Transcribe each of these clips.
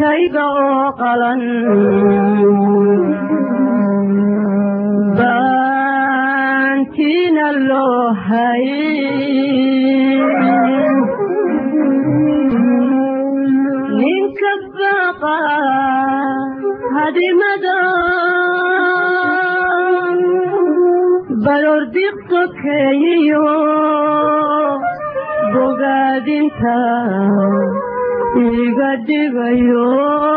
ubadkayga oo qalan baantiina loo hay ninka baqa hadimada balordiq sokeeyiyo bogaadinta iga dhigayo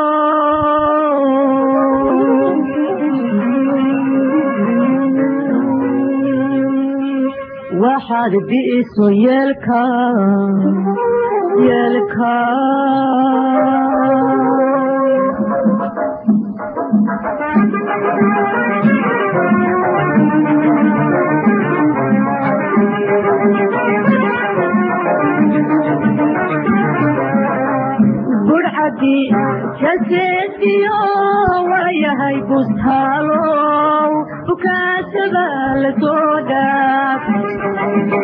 waxaad bi'iso yeelka yeelka burcadii jaseediyo waayahay bustaalow bukaasaba la soo dhaaf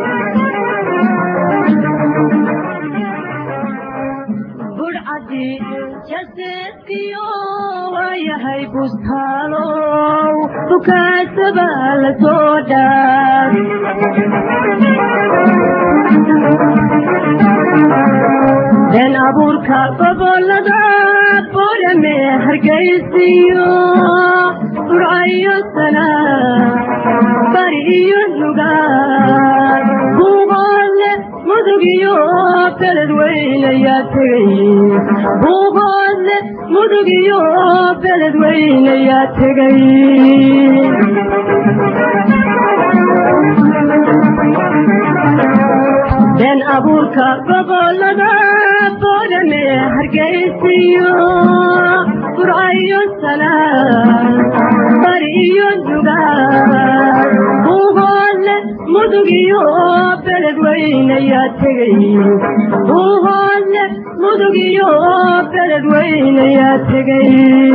burcadii jaseediyo waayahay bustaalow bukaasaba la soo dhaaf been abuurka gobolada boorame hargaysiyo burcayo sana bari iyo nugaal buuqoodle mudug iyo beled weyn ayaa tegay buuqoodle mudug iyo beled weyn ayaa tegay been abuurka gobolada boorame hargaysiyo burcayo sana bari iyo nugaal buuqoodle mudug iyo beled weyn ayaa tegay buuqoodle mudug iyo beled weyn ayaa tegay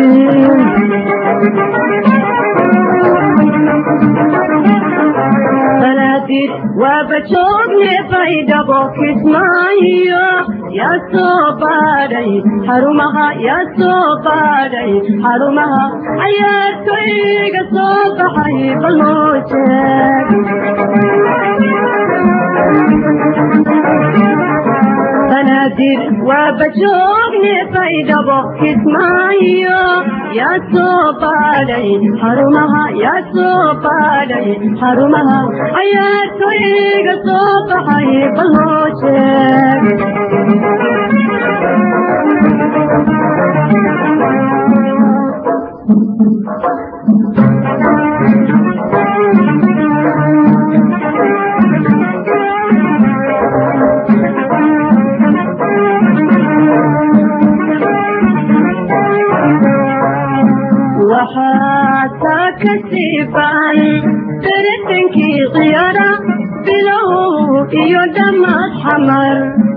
banaadir waa bajoogne baydhabo kismaayo yaa soo baadhay xarumaha yaa soo baadhay xarumaha cayaartoyga soo baxay bal noo sheeg banaadir waa bajoogne baydhabo kismaayo yaa soo baadhay xarumaha yaa soo baadhay xarumaha cayaartoyga soo baxay bal noo sheeg waxaa taa ka siibaan daratankii qiyara bilow iyo dhammaad xamar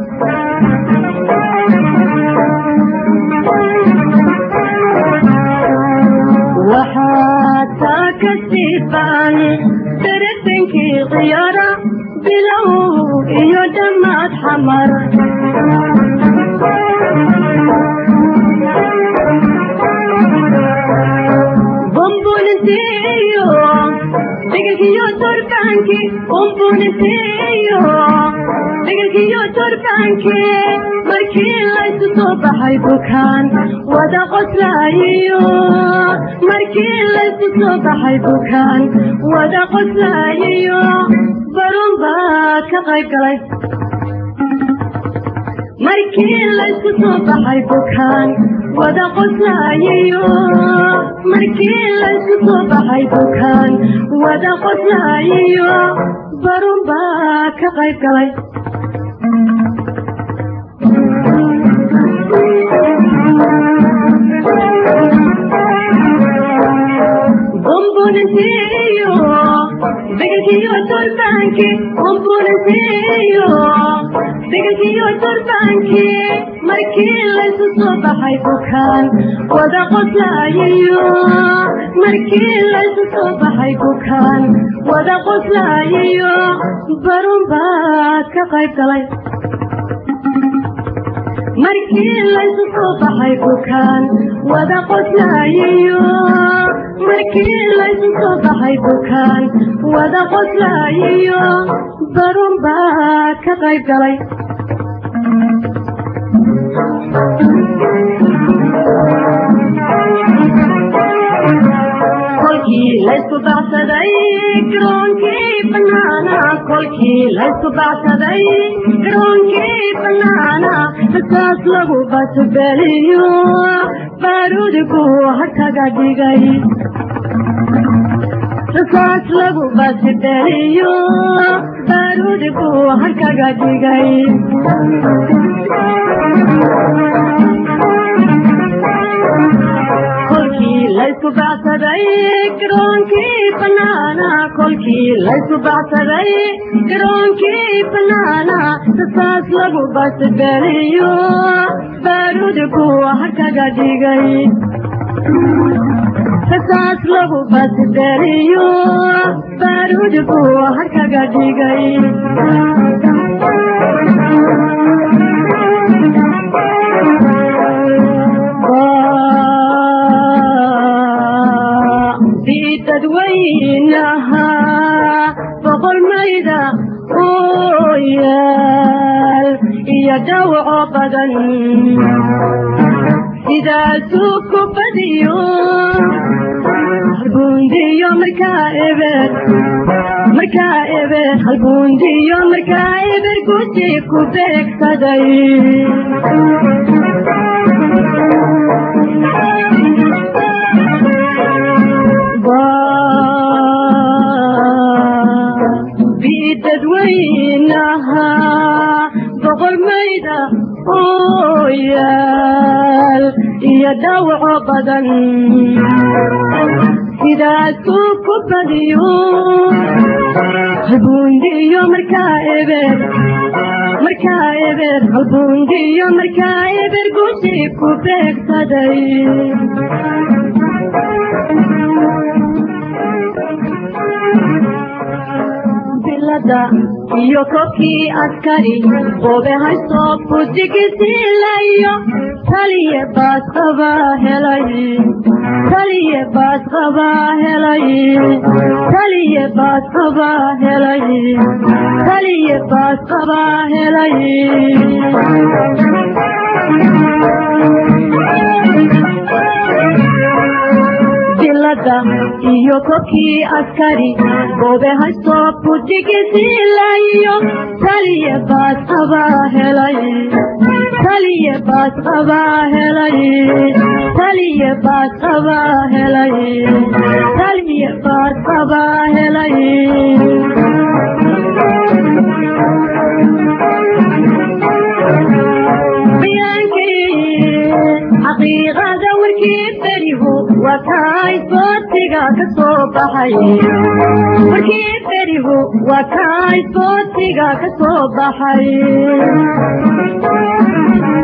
waxaa taa ka siibaan daratankii qiyara bilow iyo dhammaad xamar bumbunisiyo dhigilkiyo turbaanki bumbunisiyo dhigilkiyo turbaanki markii laysu soo baxay bukaan wada qoslaayiyo markii laysu soo baxay bukaan wada qoslaayiyo barun baa ka qayb galay markii laysku soo baxay bukaan wada qoslaayiyo markii laysku soo baxay bukaan wada qoslaayiyo barun baa ka qayb galay bumbunisiyo dhigilkiyo turbaanki bumbunisiyo dhigilkiyo turbaanki markii laysu soo baxay bukaan wada qoslaayiyo markii laysu soo baxay bukaan wada qoslaayiyo barun baad ka qayb galay markii laysu soo baxay bukaan wada qoslaayiyo markii laysu soo baxay bukaan wada qoslaayiyo barun baa ka qayb galay kolkii laysku bacsaday garoonkii banaana kolkii laysku bacsaday garoonkii banaana rasaas lagu basbeliyo baaruudku harkaga dhigay rasaas lagu basbeliyo baaruudku harkaga dhigay kolkii laysku bacsaday garoonkii banaana kolkii laysku bacsaday garoonkii banaana rasaas lagu basbeliyo baaruudku harkaga dhigay rasaas lagu basbeliyo baaruudku harkaga dhigay dadweynaha boqol mayda oo yaal iyo dhawaco badan sidaasuu ku badiyo halbuundiyo markaa eber markaa eber halbuundiyo markaa eber gusi ku beegsaday dadweynaha boqol mayda oo yaal iyo dhawaco badan sidaasuu ku badiyo halbuundiyo markaa eber markaa eber halbuundiyo markaa eber gusi ku beegsaday iyo kobkii askari oobe haysto budigisilayo taliye baas qabaa helay taliye baas qabaa helay taliye baas qabaa helay taliye baas qabaa helay dilada iyo kobkii askari goobe haysto budigisilayo taliye baas qabaa helay taliye baas qabaa helay taliye baas qabaa helay taliye baas qabaa helay xaqiiqada warkii berihu waa kaay sootiga ka soo baxay warkii berihu waa kaay sootiga ka soo baxay